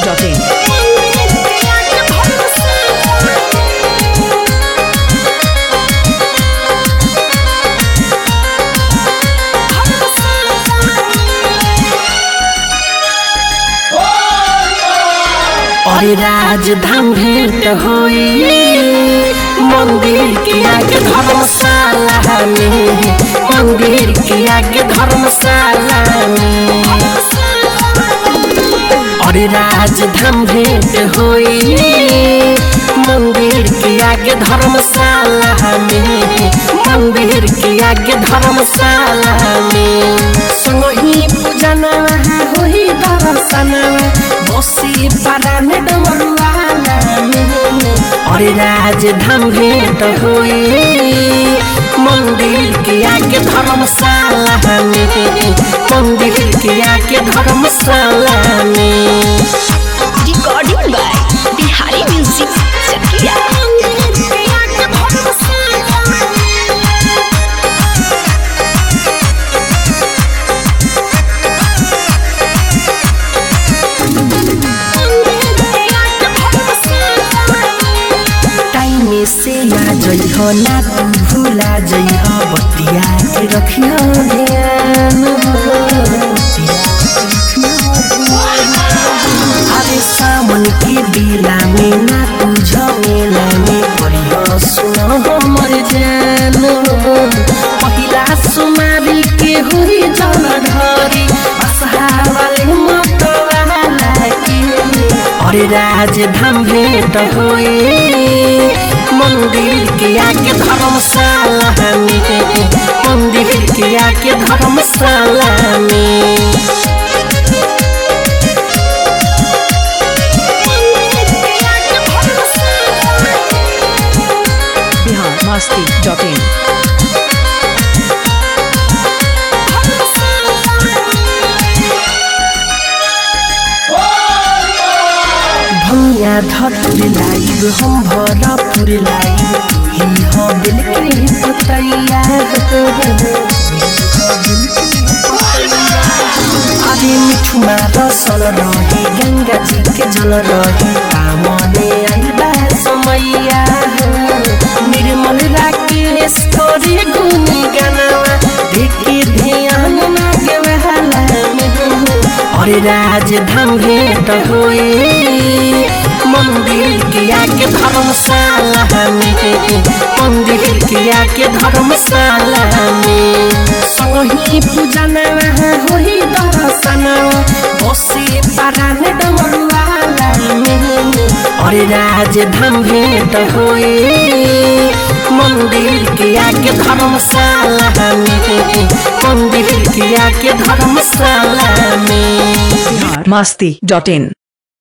masti.in. अरे राजधाम भेंट होई मंदिर के आगे धर्मशाला में मंदिर के आगे धर्मशाला में अरे राजधाम भेंट होई मंदिर के आगे धर्मशाला में मंदिर के आगे धर्मशाला में संगही पूजना होई दर्शना बसी पारा में डमरुआला में अरे राजधाम भेंट होई मंदिर के आगे धर्मशाला में मंदिर के आगे धर्मशाला में Recording by Bihari Music Chakia. Time से आ जइह ना तू भूला जइह बतिया के रखियो ध्यान अरे सावन के बेला में ना तू झमेला में परियो सुनो हमर जान पहिला सुमारी के हुई जल ढरी असहावाले मतवाला के अरे राजधाम भेंट होए मंदिर के आके धर्मशाला में मंदिर के आके धर्मशाला में Bihar masti.in. भैया धतुर लाइब हम भरपुर लाइब तुही हो बिलकुल पुतैया अरे मिठुमा रसल रही गंगा जी के जल रही कामने आइबा समैया निर्मल राकेश तोरे गुनी गनावा देखी ध्यान ना के वहला में अरे राजधाम भेंट होए मंदिर के आगे धर्मशाला में मंदिर के आगे धर्मशाला में संगी पूजना होई दर्शना बसे पारान डमरुआला में अरे राजधाम भेंट होए मंदिर के आगे धर्मशाला में मंदिर के आगे धर्मशाला में Bihar masti.in.